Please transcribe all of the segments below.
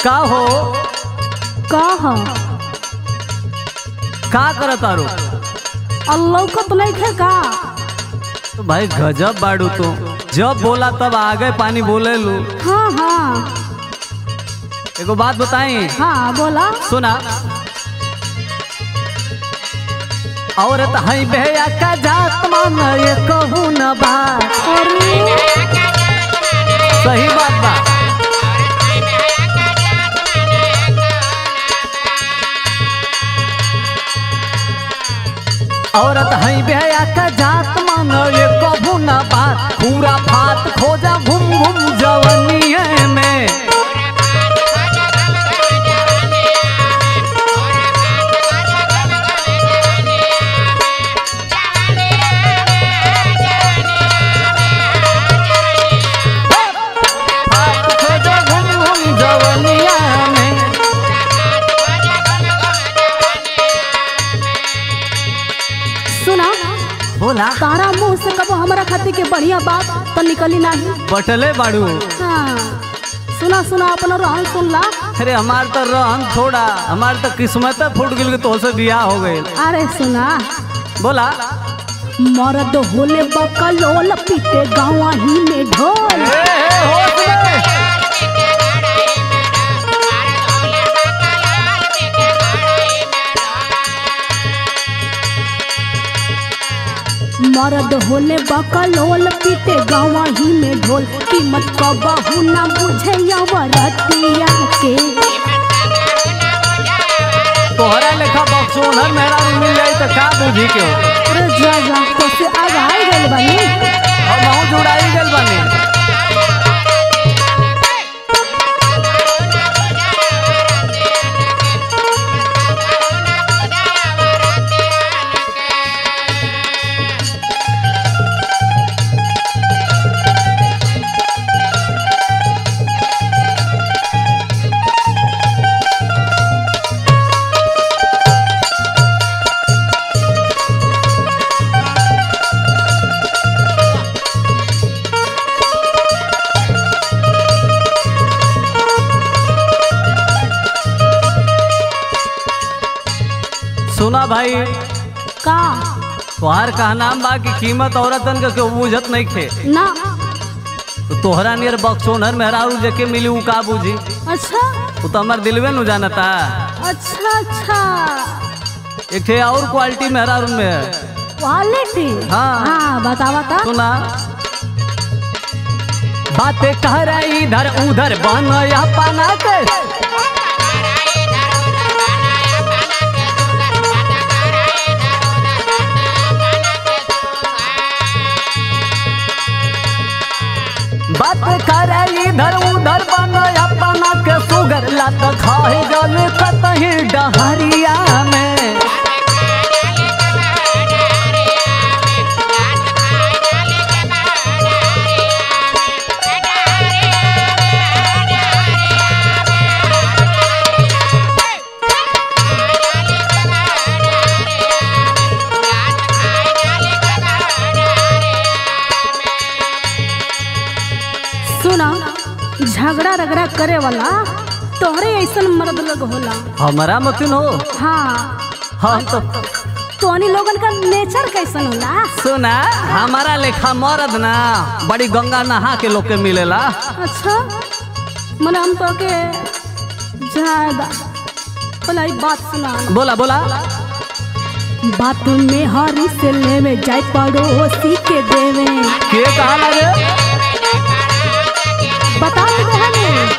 का हो कह का करत तारू अल्लाह को तो नहीं खे का तो भाई गजब बाड़ू तो जब बोला तब आगे पानी बोले लू हाँ हाँ एगो बात बताई हाँ बोला सुना और हई भैया का जात मान ये कहू न बात अरे सही बात बा औरत हई भैया का जात मान ये कहू न बात पूरा फात खोजा घूम घूम जवनी में फात खोजा घूम घूम जवनिया में सुना बोला तारा मुंह से कबो हमारा खातिर के बढ़िया बात तो निकली नहीं बटले बाड़ू हाँ सुना सुना अपना रहन सुन ला अरे हमार तो रहन थोड़ा हमार तो किस्मत फूट गई तो से बियाह हो गए अरे सुना बोला मर्द होले बकलोल पीते गाँव ही में ढोल ए, ए, होश में। मर्द होले बकलोल पीते गाँव ही में ढोल कीमत कबहू ना बुझे रतिया के तोहरा लेखा बक्सोनर मेरा मिल जाई तो का बुझी के हो अरे जा जा तो से आगाई गइल बानी हम हूँ जुड़ाई गल बानी सुना भाई का तोहार का नाम बा कि कीमत औरतन के केहू बुझत नहीं खे ना तो तोहरा नियर बक्सोनर मेहरारू जके मिली उ का बुझी अच्छा उ तो हमार दिलवे नु जानता अच्छा अच्छा एक ठे और क्वालिटी मेहरारू में है क्वालिटी हाँ। हाँ बता बता सुना बातें कह रहा इधर उधर बन या पाना के बात कर इधर उधर बन या पाना के सुगर लत खाए जल कतही डहरिया में सुना झगड़ा रगड़ा करे वाला तोहरे ऐसन मर्द लोग होला हमारा मतिन हो हाँ हम तो तोहनी लोगन का नेचर कैसन होला सुना हमारा लेखा मरद ना बड़ी गंगा नहा के लोग के मिलेला अच्छा मने हम तो के ज्यादा बोला ई बात सुना बोला बोला बात में हरी से लेवे जाए पड़ोसी के देवे के कहा लगे बता दे हमें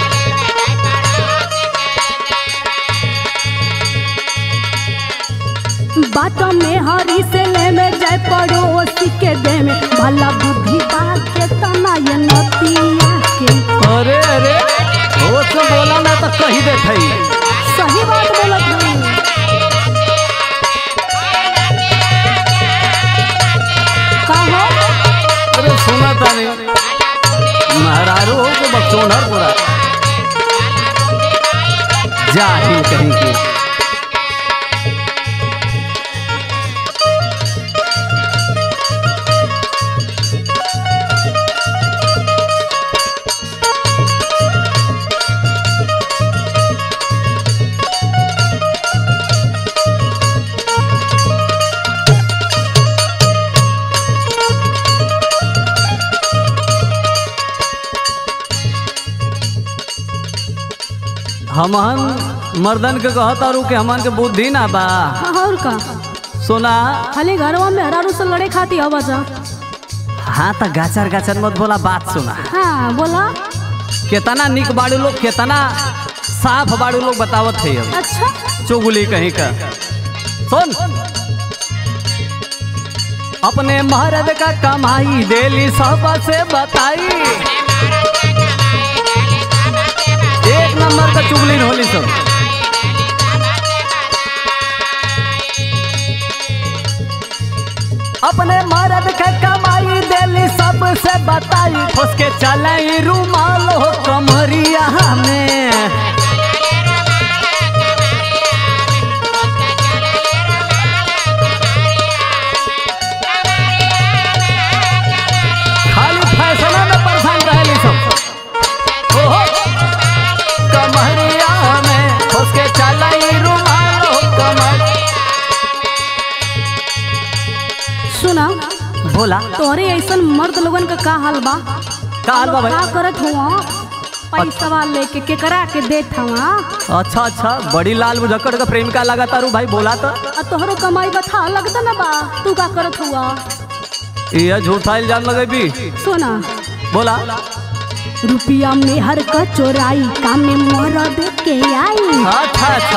बात में हरी से लेवे जाए पड़ोसी के देवे भला बुद्धि बात के तना ये नतिया के अरे अरे वो तो बोला ना तो कही दे थई सही बात बोलत हूँ का हो अरे सुना तानी महारारू हो के बक्सोनर पूरा जाहिल कहीं की हमन मर्दन के कहता रू कि हमन के बुद्धि ना बा और का सोना खाली घरवा में हरारू से लड़े खाती हवा जा हाँ तो गाचर गाचर मत बोला बात सुना हाँ बोला कितना निक बाड़ू लोग कितना साफ बाड़ू लोग बतावत है अब अच्छा चुगली कहीं का सुन अपने मर्द का कमाई देली सब से बताई एक नंबर का चुगली होली सब अपने मर्द के कमाई देली सब से बताई फुस के चले रुमाल हो कमरिया में खाली फैशन में परेशान रहली सब ओहो कमरिया में उसके चलाई रुमाल हो कमर सुना बोला तोहरे ऐसन मर्द लोगन का का हाल बा का हाल बा भाई का करत हुआ पैसा लेके केकरा के देत हवा अच्छा अच्छा बड़ी लाल मुजक्कड़ का प्रेमिका लगा तारू भाई बोला तो आ तोहरो कमाई बता लगता ना बा तू का करत हुआ ये झूठा इल्जाम लगेबी सुना बोला रुपिया में हर का चोराई काम में मरद के आई अच्छा अच्छा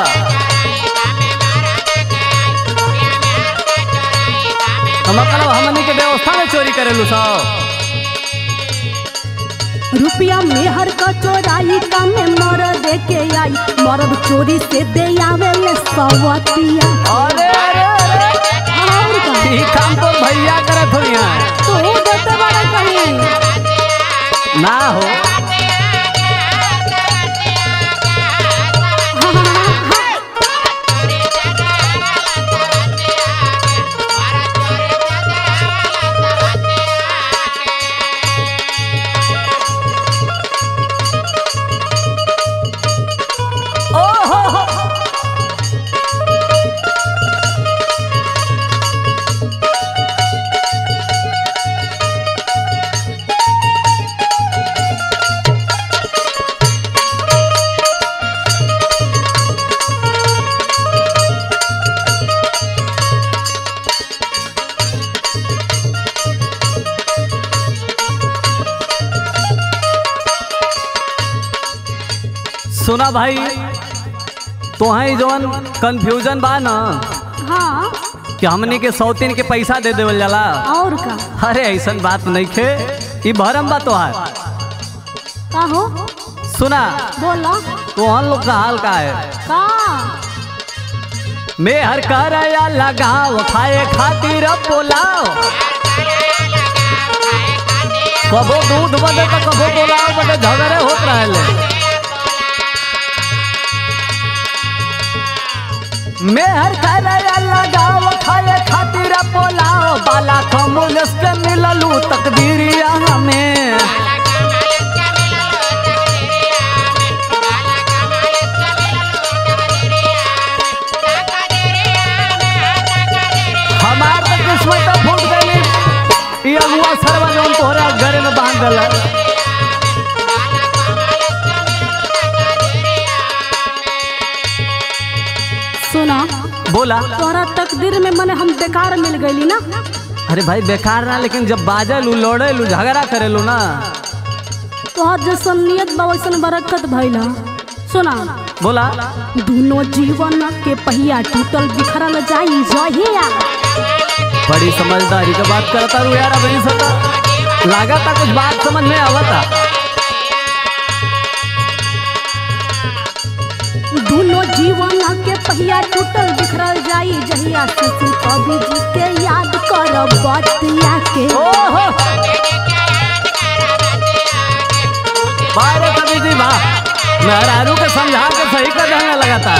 हम मतलब हमनी के व्यवस्था में चोरी करेलू सब रुपया में हर का चोराई काम में मरद के आई मरद चोरी से दे आवे ले सवतिया अरे अरे अरे और का ई काम तो भैया करत हो यहाँ तू देते बड़ा कहीं ना हो ओहो हो सुना भाई तोहई जवन कंफ्यूजन बा ना हाँ कि हमनी के सौतीन के पैसा दे देवल जाला और का अरे ऐसन बात नहीं खे ई भरम बा तोहार का हो सुना बोला तोहन लोग का हाल का है का मैं हर करया लगाओ खाए खातिर बोलाओ कबो दूध बदे तो कबो बोलाओ बदे झगड़े होत रहले मैं हर करया लगाओ खाए खातिर बोलाओ बाला कमुलस के मिललू तकदीरिया हमें हमार तो किस्मत फूट गई ये अगुआ सरवा जौन तोहरा घरे में बांध दल सुना बोला तोहरा तकदीर में मने हम बेकार मिल गईली ना अरे भाई बेकार ना लेकिन जब बाजलू लड़ेलू झगड़ा करेलू ना तोहर जैसन नियत बा वैसन बरकत भइला सुना बोला दोनों जीवन के पहिया टूटल बिखरल जाई जहिया बड़ी समझदारी के बात करता रू यार अभी सता लगा था कुछ बात समझ में आवता दोनों जीवन के पहिया टूटल बिखरल जाई जहिया शिशु कवि जी के याद कर बतिया के ओहो बारे कभी जी वाह मेहरारू के समझा के सही कर देने लगाता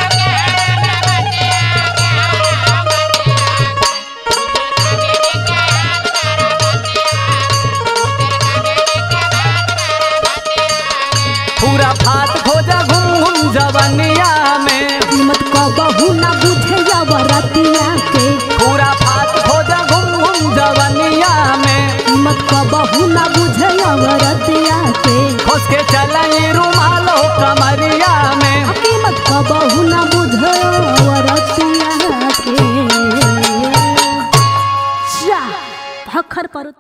पूरा फात खोजा घूम घूम जवनिया में कीमत क बहू ना बुझे रतिया के पूरा फात खोजा घूम घूम जवनिया में कीमत क बहू ना बुझे रतिया के खोस के चलाई रुमाल हो कमरिया में करू